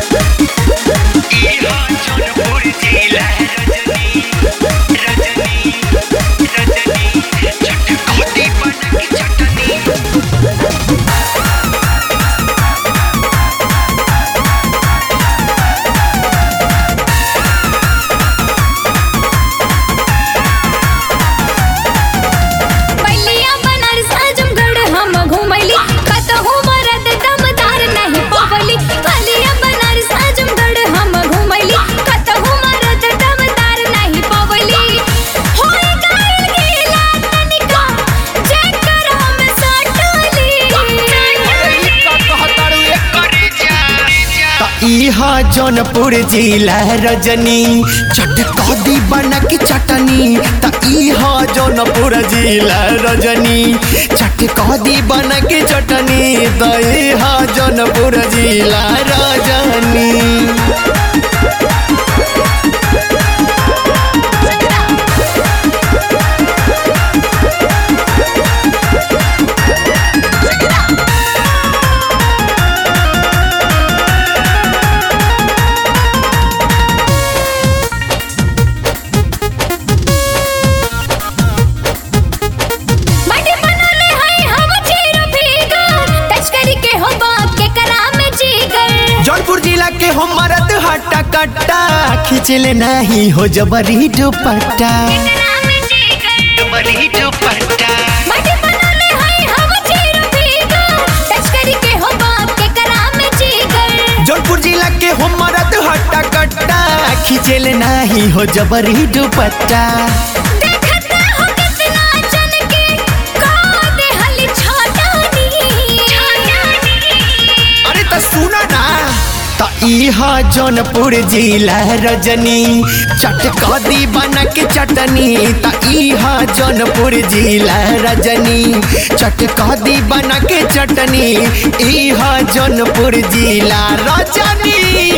इहा जौनपुर जिला रजनी रजनी रजनी चटखोदी बनक चटनी बलिया बनारस आजमगढ़ हम घुमैली कतहु मरद दमदार नहीं पवली बलिया बनारस आजमगढ़ हम घुमैली कतहु मरद दमदार नहीं पवली होई गइल गीला तनिका जेकर हम सटली करे जा त इहा जौनपुर जिला रजनी चटकदी बनक चटनी त इहा जौनपुर जिला रजनी चटकदी बनक चटनी त इहा जौनपुर जिला रजनी माटी बनले हई हम चीर भीगर तस्करी के हो बाप के कराम जीगर जौनपुर जिला के हो मरद हट्टा कट्टा खींचले नहीं हो जबरी दुपट्टा कराम जीगर बड़ी दुपट्टा माटी बनले हई हम चीर भीगर तस्करी के हो बाप के कराम जीगर जौनपुर जिला के हो मरद हट्टा कट्टा खींचले नहीं हो जबरी दुपट्टा देखत हो कितना जन के का दे हली छोटानी अरे तो सुना ना त इहा जौनपुर जिला रजनी चटकदी बनक चटनी त इहा जौनपुर जिला रजनी चटकदी बनक चटनी इहा जौनपुर जिला रजनी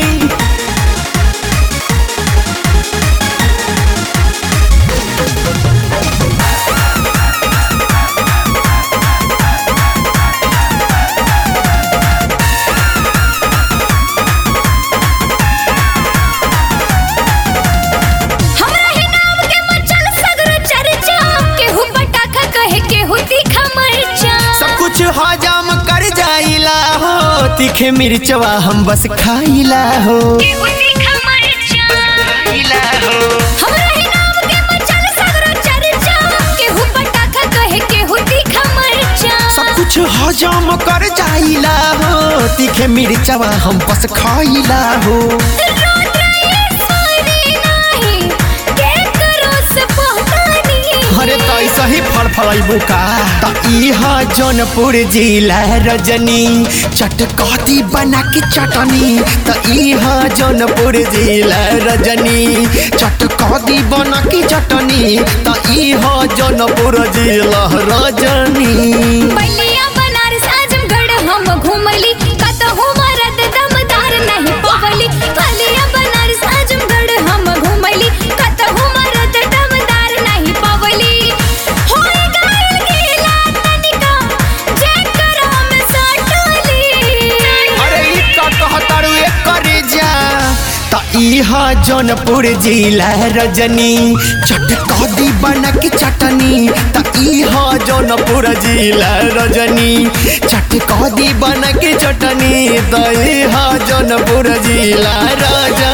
हमरा ही नाम के मचल सगर चर्चा केहू पटाखा कहे केहू तीखा मरचा सब कुछ हजम कर जाइला हो तीखे मिर्चवा हम बस खाइला हो केहू तीखा मरचा इला हो हमरा ही नाम के मचल सगर चर्चा केहू पटाखा कहे केहू तीखा मरचा सब कुछ हजम कर जाइला हो तीखे मिर्चवा हम बस खाइला हो रोत रहिए सोनी नाही के करो से पहचानी अरे तो ऐसा ही फल फलैबू का त इहा जौनपुर जिला रजनी चटकती बना के चटनी त इहा जौनपुर जिला रजनी चटकती बना के चटनी त इहा जौनपुर जिला रजनी बलिया बनारस आजमगढ़ हम घुमली कतहु मरद दमदार नहीं पवली बलिया बनारस आजमगढ़ हम घुमली कतहु मरद दमदार नहीं पवली होई गइल गीला तनिका जेकर हम सटली अरे ई का कहतारू एक करे जा त इहा जौनपुर जिला रजनी चटकदी बनक चटनी त इहा जौनपुर जिला रजनी चटकदी बनक चटनी त इहा जौनपुर जिला रजनी